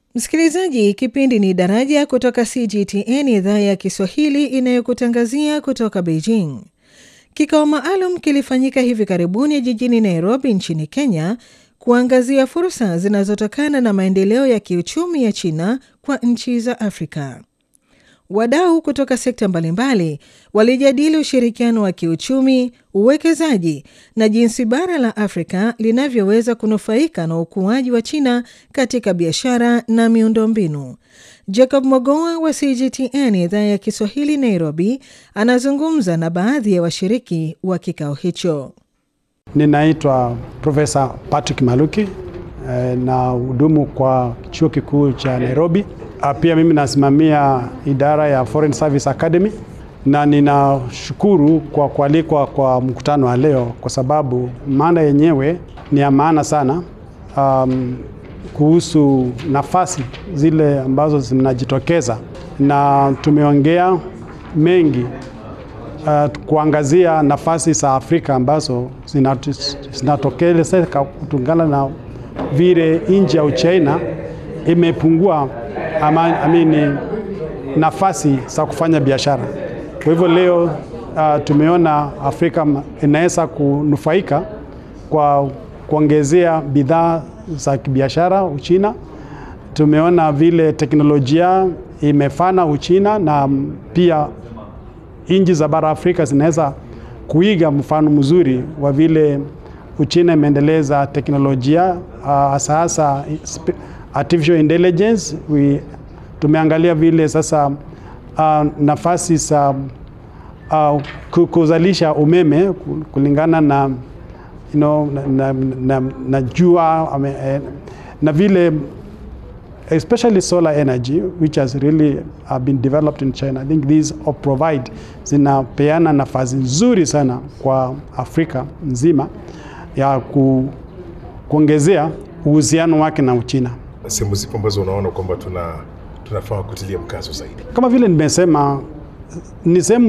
Msikilizaji, kipindi ni Daraja kutoka CGTN, idhaa ya Kiswahili inayokutangazia kutoka Beijing. Kikao maalum kilifanyika hivi karibuni jijini Nairobi nchini Kenya kuangazia fursa zinazotokana na maendeleo ya kiuchumi ya China kwa nchi za Afrika. Wadau kutoka sekta mbalimbali walijadili ushirikiano wa kiuchumi, uwekezaji na jinsi bara la Afrika linavyoweza kunufaika na ukuaji wa China katika biashara na miundombinu. Jacob Mogoa wa CGTN idhaa ya Kiswahili Nairobi anazungumza na baadhi ya washiriki wa kikao hicho. Ninaitwa Profesa Patrick Maluki na hudumu kwa chuo kikuu cha Nairobi. Pia mimi nasimamia idara ya Foreign Service Academy na ninashukuru kwa kualikwa kwa mkutano wa leo kwa sababu mada yenyewe ni ya maana sana, um, kuhusu nafasi zile ambazo zinajitokeza, na tumeongea mengi uh, kuangazia nafasi za Afrika ambazo zinatokelezeka kutokana na vile nchi ya Uchina imepungua ama, amini, nafasi za kufanya biashara. Kwa hivyo leo uh, tumeona Afrika inaweza kunufaika kwa kuongezea bidhaa za kibiashara Uchina. Tumeona vile teknolojia imefana Uchina na pia nchi za bara Afrika zinaweza kuiga mfano mzuri wa vile Uchina imeendeleza teknolojia hasa uh, hasa artificial intelligence. We, tumeangalia vile sasa uh, nafasi za uh, kuzalisha umeme kulingana na, you know, na, na, na, na jua na, na vile especially solar energy which has really uh, been developed in China. I think these provide zinapeana nafasi nzuri sana kwa Afrika nzima ya ku, kuongezea uhusiano wake na Uchina. Sehemu zipo ambazo unaona kwamba tuna tunafaa kutilia mkazo zaidi? Kama vile nimesema, ni sehemu